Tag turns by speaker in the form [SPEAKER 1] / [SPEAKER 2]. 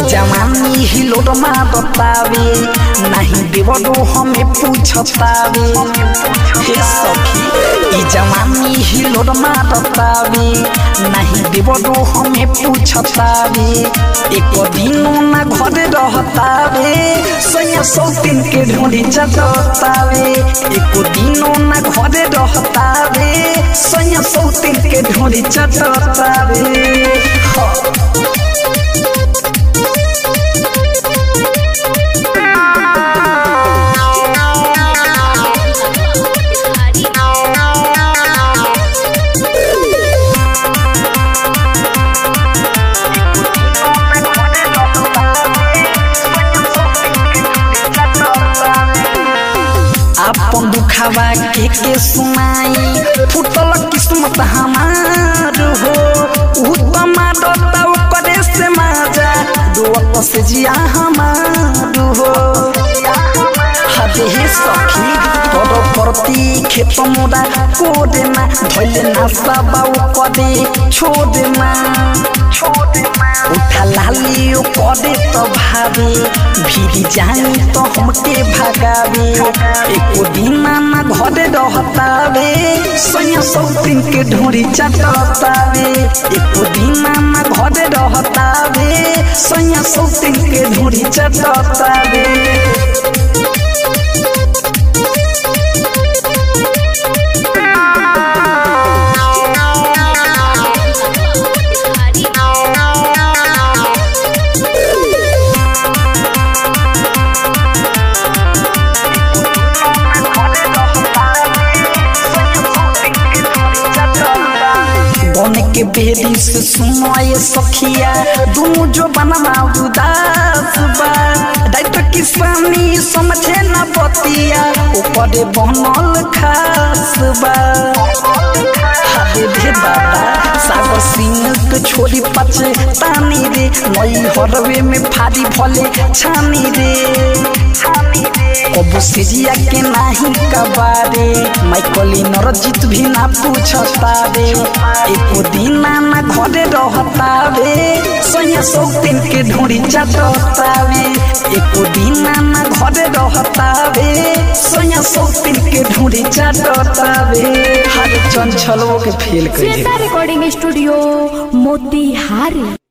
[SPEAKER 1] जवानी ही लोड बतावे नहीं देवरो हमें पूछतावे हे सखी ई जवानी ही लोड बतावे नहीं देवरो हमें पूछतावे एक दिनो ना घरे रहतावे सैया सौतीन के ढूंढी चटतावे एक दिनो ना घरे रहतावे सैया सौतीन के ढूंढी चटतावे हाँ। अपन दुखावा के के सुनाई फुटल किस्मत हमार हो उ तमारता करे से माजा दुआत से जिया हमार हो हदे हे सखी तोर प्रति खेत मोरा कोदे ना धैले ना सबाउ कदे छोदे ना उठा लाली ओ कदे तो भावे भीरी जानी तो हमके भगावे एको दिन ना घरे रहतावे सैया सौतीन के ढोरी चटतावे एको दिन ना घरे रहतावे सैया सौतीन के ढोरी चटतावे बन के बेरी से सुनो ये सखिया दोनों जो बनवा उदास बा डाइट किसानी समझे न बतिया ऊपर बनल खास बा हाथे दे बाबा सागर सिंह के छोरी पचे तानी रे नई हरवे में फाड़ी भले छानी रे अब सिजिया के नाही कबारे माइकली नरजीत भी ना पूछता रे एको दिन ना घरे रहता रे सैया सौतीन के ढूंढी चटता रे एको दिन ना घरे रहता रे सैया सौतीन के ढूंढी चटता रे हर चंचलो के फेल कर
[SPEAKER 2] श्वेता रिकॉर्डिंग स्टूडियो मोतिहारी